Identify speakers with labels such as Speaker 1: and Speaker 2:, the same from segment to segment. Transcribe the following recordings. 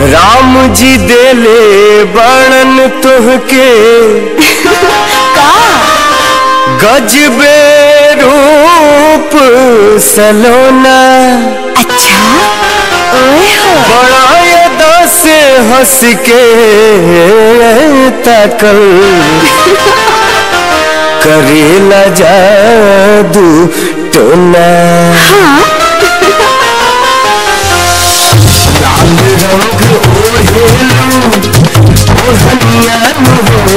Speaker 1: राम जी देले बणन तुहके गजबे रूप सलोना
Speaker 2: अच्छा ओए हो
Speaker 1: बड़ा यदा से हंस के तकल करेला जादू टोना लाल रंग ओढ़ेलू ओढ़निया हो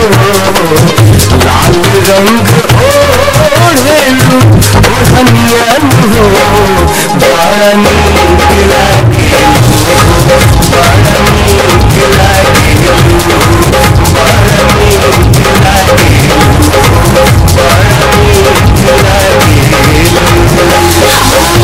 Speaker 1: लाल रंग ओढ़ेलू ओढ़निया हो बड़ा नीक लागेलू बड़ा नीक लागेलू बड़ा नीक लागेलू बड़ा नीक लागेलू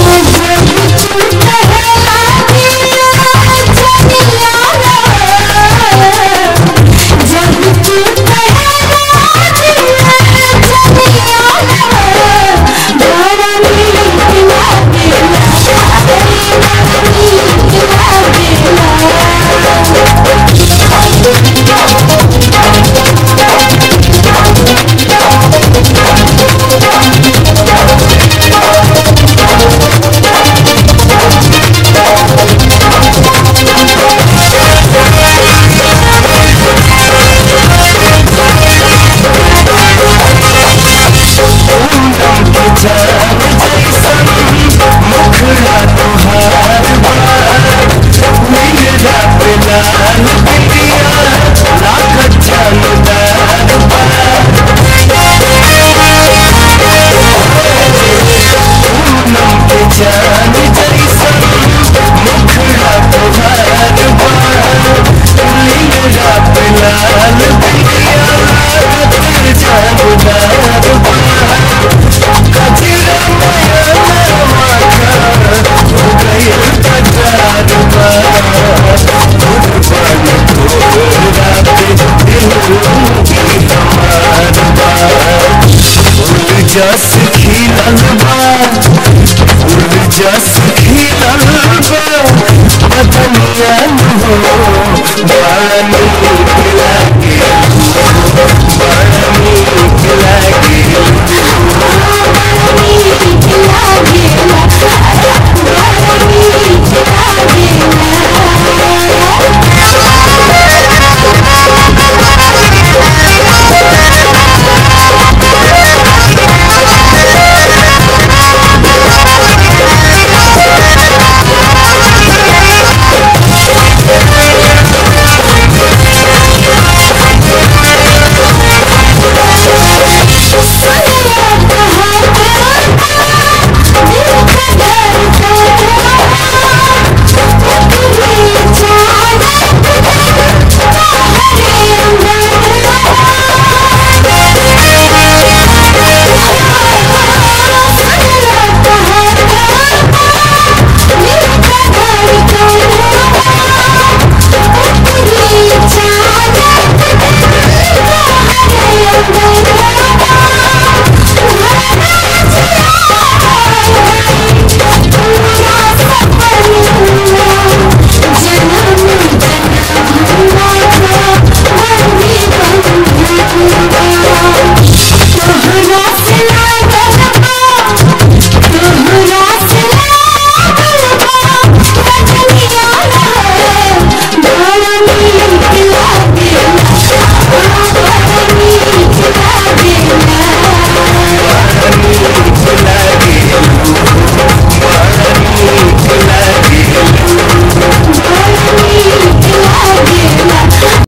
Speaker 1: जस खिलल बा फूल जस खिलल बा बदनिया हो